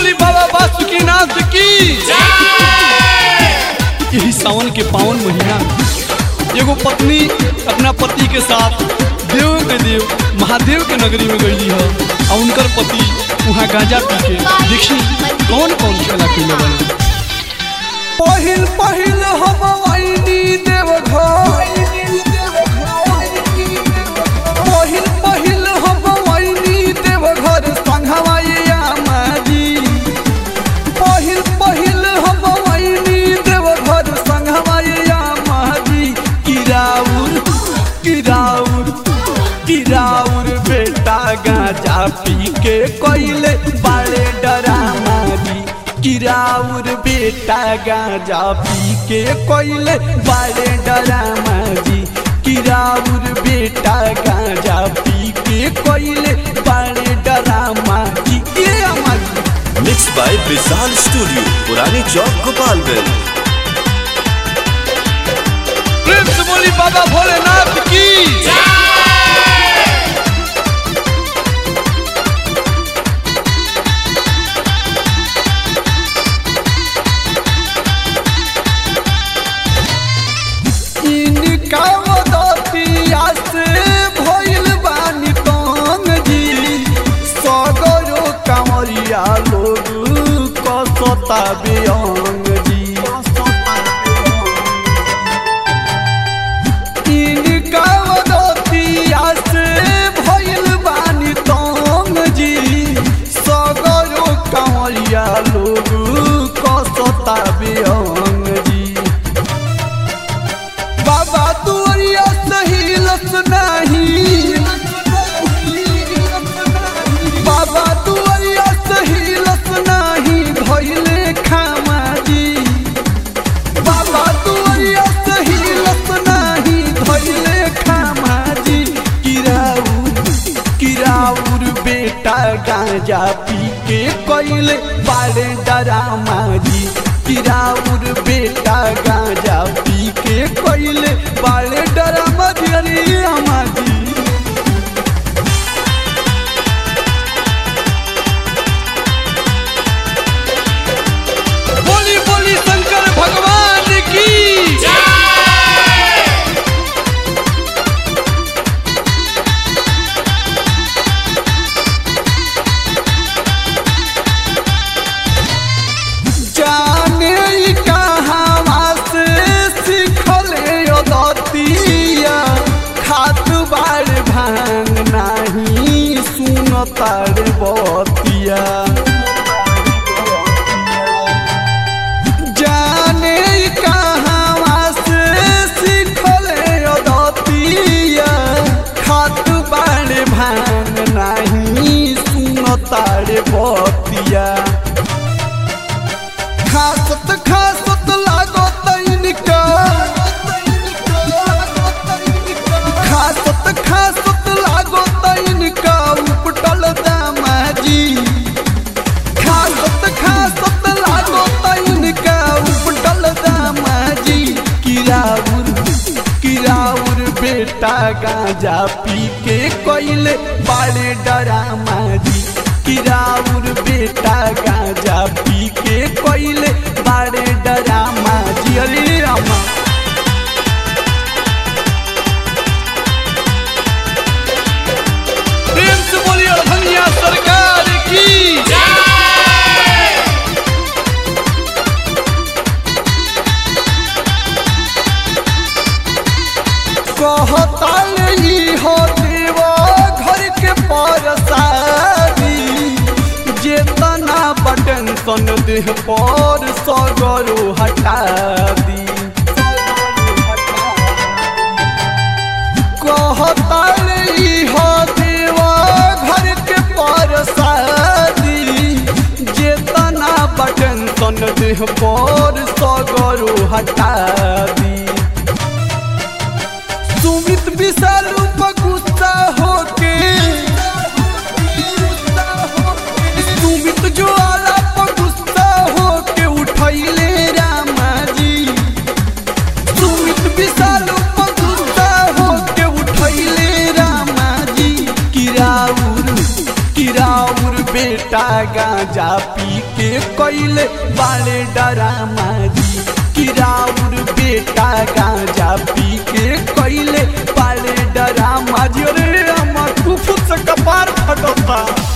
बोली बाबा बासुकीनाथ की यही सावन के पावन महीना में एगो पत्नी अपना पति के साथ देव के देव महादेव के नगरी में गई है और उनकर पति वहाँ गांजा पी के देखी कौन कौन खेला खेले बने पहिल पहिल हम आईनी देव घर पहिल पहिल हम आईनी देव घर संघवाइया माजी पहिल पहिल हम आईनी देव घर संघवाइया माजी किराउर किराउर किराउर बेटा गांजा पी के कोइले बाले डरामा दी किराउर बेटा गांजा पी के कोइले बाले डरामा दी किराउर बेटा गांजा पी के कोइले बाले डरामा दी ये हमारी मिक्स बाय विशाल स्टूडियो पुरानी चौक गोपालगंज प्रिंस बोली बाबा भोलेनाथ की इनका मदतिया से भइल बानी तंग जी सगरो कांवरिया लोग कसता बेअंग जी इनका मदतिया से भइल बानी तंग जी सगरो कांवरिया लोग कसता बेअंग जी बाबा तुअरिया सही लस नहीं बाबा तुअरिया सही लस नहीं धइले खामाजी बाबा तुअरिया सही लस नहीं धइले खामाजी किराउर किराउर बेटा गांजा पी के कोइले बाड़े डरामा जी किराउर बेटा गांजा पी के कोइले बाड़े डरामा जी अरे अम्मा जी बोली बोली शंकर भगवान की जाने ई कहावा से सिखले दतिया खात बार भांग नाही सुनतार बतिया जाने ई कहावा से सिखले दतिया खात बार भांग नाही सुनतार बतिया खासत खासत लागो तैनिका खासत खासत लागो तैनिका उपटल दामाजी खासत खासत लागो तैनिका उपटल दामाजी किराउर किराउर बेटा गांजा पी के कोइले बाड़े डरामा जी किराउर बेटा गांजा पी के कोइले बाड़े डरामा जी अरे रामा प्रेम से बोलिए धनिया सरकार की कहताल ही हो देवा घर के परसादी जेतना बटन सन देह पर सगरो हटा दी कहताल ही हो देवा घर के परसादी जेतना बटन सन देह पर सगरो हटा दी सुमित विशाल पर गुस्सा होके सुमित ज्वाला पर गुस्सा होके उठैले रामा जी सुमित विशाल पर गुस्सा होके उठैले रामा जी किराउर किराउर बेटा गांजा गांजा पी के कैले बाड़े डरामा जी किराउर बेटा गांजा पी के कैले बाड़े डरामा जी अरे अम्मा तू खुद से कपार फटता